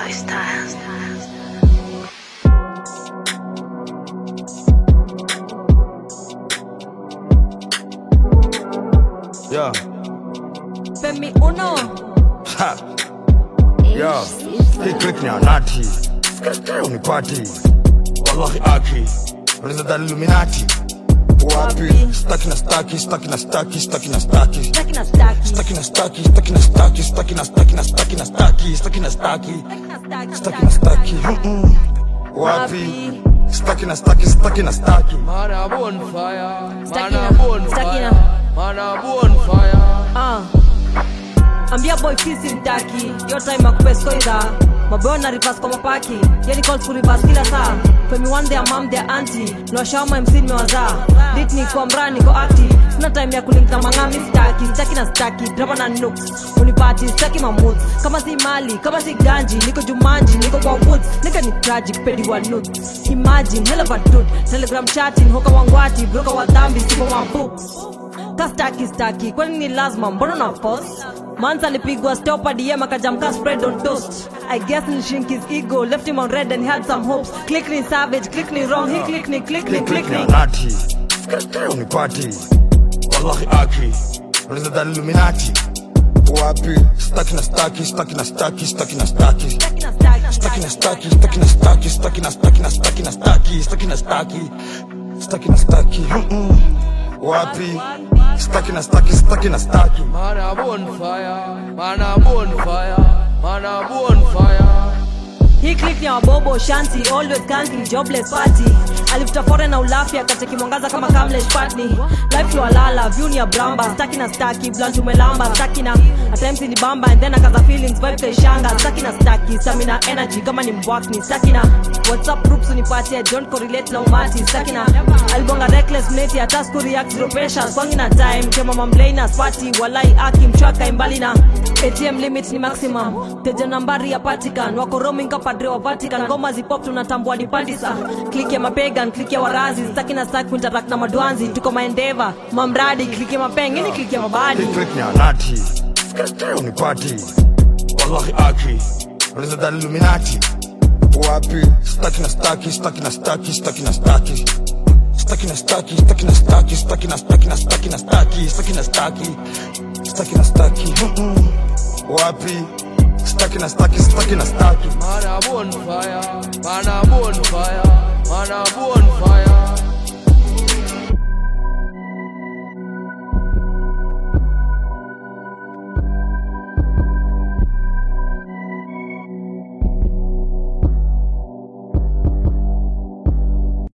boy style. Yeah. Femi Uno. Ha. Yeah. Hii click ni anati. Skate unipati. Wallahi aki. Unaweza dali Illuminati. Wapi? Wapi? Staki na staki, staki na staki, staki na staki. Staki na staki. Staki na staki, staki na staki, staki na staki na staki na staki, staki na staki. Staki na staki. Mm-mm. Wapi? Staki na staki, staki na staki. Man a bonfire, man Stakina, a bonfire, stakina. man a bonfire. Ah. ambia boy fisi mtaki yo time akupesko idha maboyo na reverse kwa mapaki yani calls ku reverse kila saa femi one their mom their auntie niwashawama mc nimewazaa dit ni kwa mraa niko acti sina time ya kulink na mang'ami staki staki na staki drama na nooks unipati staki mamoods kama si mali kama si ganji niko jumanji niko kwa woods nika ni tragic pedi wa nudes imagine hell of a dude telegram chatting hoka wangwati broka wa dhambi siko wa books kastaki staki kwani ni lazima mbona na force manza alipigwa stopa dm akajamka spread on toast i guess ni shrink his ego left him on red and he had some hopes click ni savage click ni wrong he click ni click ni Hii click click ni ni anati. Skate unipati. Wallahi aki. Unaweza dali Illuminati. Wapi? Staki na staki, staki na staki, staki na staki. Staki na staki. Staki na staki, staki na staki, staki na staki na staki na staki, staki na staki. Staki na staki. Mm-mm. Wapi? Staki na staki, staki na staki. Man a bonfire, man a bonfire, man a bonfire. hii click ni ya wabobo shanti always kanti jobless party alifuta fore na ulafi akacheki mwangaza kama kamlesh patni life walala view ni ya bramba staki na staki blunt umelamba staki na at times ni bamba and then akaza feelings vibe kaishanga staki na staki stamina energy kama ni mbwakni staki na whatsapp groups unipatie don't correlate na umati staki na alibonga reckless mneti hata siku react zero pressure kwangi na time kema mamlaina spati walai aki mchwaka imbali na atm limit ni maximum teja nambari ya patikan wako roaming ka padre wa vatican ngoma zipop tunatambua ni pandisa klik ya mapegan klik ya warazi staki na staki kuinteract na madwanzi tuko maendeva mamradi klik ya mapeng ini klik ya mabadi Hii click ni anati. Skate unipati. Wallahi aki. Unaweza dali Illuminati. Wapi? Staki na staki, staki na staki, staki na staki. Staki na staki, staki na staki, staki na staki na staki na staki, staki na staki. Staki na staki. Mm-mm. Wapi? Staki na staki, staki na staki. Man a bonfire, man a bonfire, man a bonfire.